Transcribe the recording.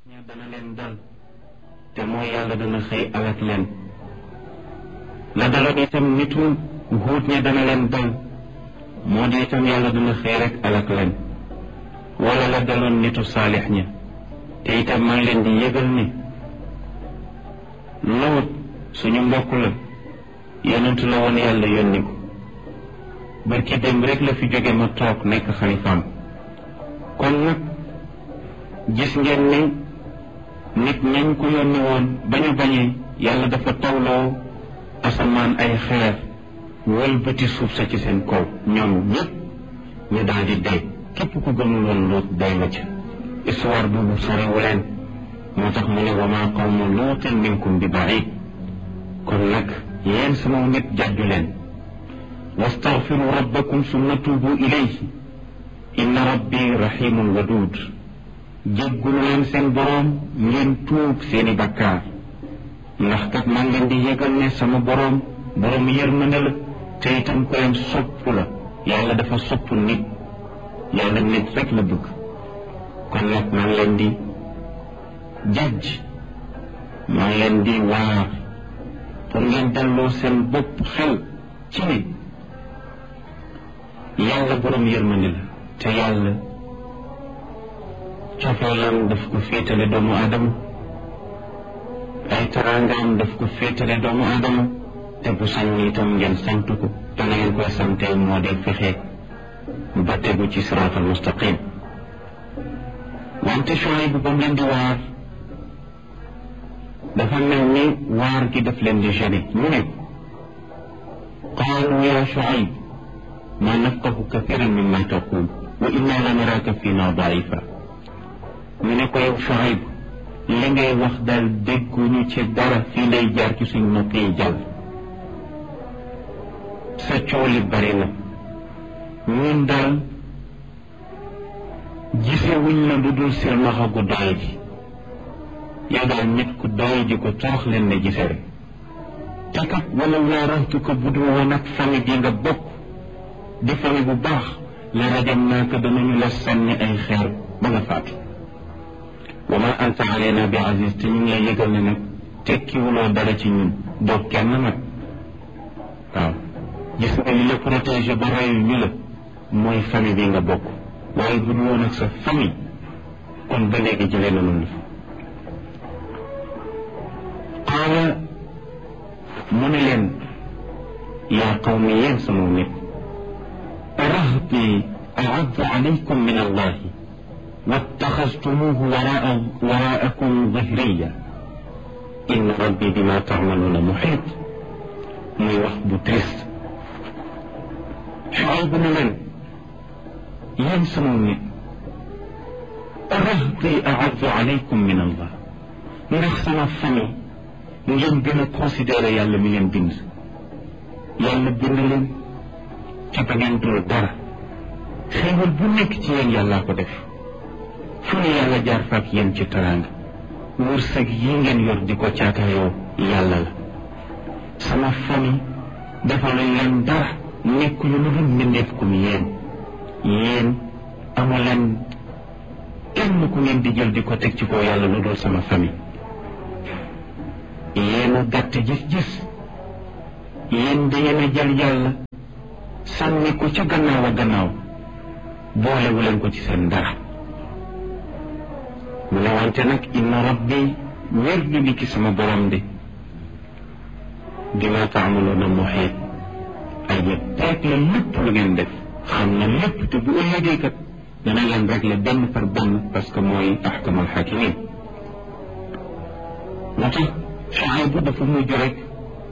ña dana leen dal te mooy yàlla dana xëy alak leen la daloon itam nitu huut ña dana leen dal moo di itam yàlla dana xëy rek alak leen wala la daloon nitu saalix ña te itam maa ngi leen di yëgal ni lawut suñu mbokk la yonentu la woon yàlla yónni ko barki démb rek la fi jóge ma toog nekk xalifaam kon nag gis ngeen ni nit ñañ ko yónni woon bañu bañee yàlla dafa tawloo asamaan ay xeer wëlbati suuf sa ci seen kaw ñoom ñëpp ñu daal di dee képp ku gëmul woon luut day nga ca histoire boobu soriwu leen moo tax mu ne wa maa qawmu luutin minkum bi baid kon nag yéen sama nit jàjju leen wastaghfiru rabbakum summa tuubu ilayhi inna rabbi rahimun wadud jéggulu leen seen boroom ngeen tuub seeni bakkaar ndax kat maa ngeen di yëgal ne sama boroom boroom yërmande la te itam ko leen sopp la yàlla dafa sopp nit yàlla nit rek la bëgg kon nag maa ngi leen di jajj maa ngi leen di waar pour ngeen delloo seen bopp xel ci ne yàlla boroom yërmande la te yàlla cofeelam daf ko féetale doomu aadama ay taraangaam daf ko féetale doomu aadama te bu sañ itam ngeen sant ko te na ngeen koy sante moo di fexe ba tegu ci siraatal mustaqim wante Shuayb bu ba mu leen di waar dafa mel ni waar gi daf leen di gêné ñu ne qaalu ya Shuayb ma nafqahu kathiran mimma taqul wa inna la naraka fina daifa ñu ne ko yow Shuayb li ngay wax daal dégguñu ci dara fii lay jaar ci suñ nopp yi jàll sa coow li bari na ñun daal gisewuñ la lu dul silmaxa gu doy ji yow daal nit ku doy ji ko torox leen ne gise rek te kat wala waaratu ko bu dul woon ak famille bi nga bokk di famille bu baax la rajam naa ko danañu la sànni ay xeer ba nga faatu wa ma anta alayna bi aziz te ñu ngi lay yëgal ne nag tekkiwuloo dara ci ñun doo kenn nag waaw gis nga li la protégé ba reyu ñu la mooy famille bi nga bokk waaye bu ñu woon ak sa famille kon ba léegi jëlee na nun fa qaala mu ne leen yaa qawmi yéen sama nit rahbi aaddu alaykum min allahi wattaxastumuuhu waraa waraakum zahriya inna rabbi bima taamaluuna muxiit muy wax bu triste Shuayb na leen yéen sama nit rahbi aaddu alaykum min allah ndax sama famille ngeen gën a considéré yàlla mi leen bind yàlla bind leen ca ba ngeen dul dara xéewal bu nekk ci yéen yàllaa ko def fu ne yàlla jaar fa ak yéen ci teraanga wërsëg yi ngeen yor di ko caakayoo yàlla la sama famille defaluñ leen dara nekkuñu lu dul mbindeef kum yéen yéen amu leen kenn ku ngeen di jël di ko teg ci kaw yàlla lu dul sama famille yéen a gàtt gis-gis yéen da yéen a jël yàlla sànni ko ca gannaaw a gannaaw boolewu leen ko ci seen dara mu ne wante nag inna rabbi wér du ni ki sama borom de bima taamaloona muxiit ay ya teeg la lépp lu ngeen def xam na lépp te bu ëllëgee kat dana leen régler benn par benn parce que mooy axkamal xakimin moo tax Shuayb dafa mujj rek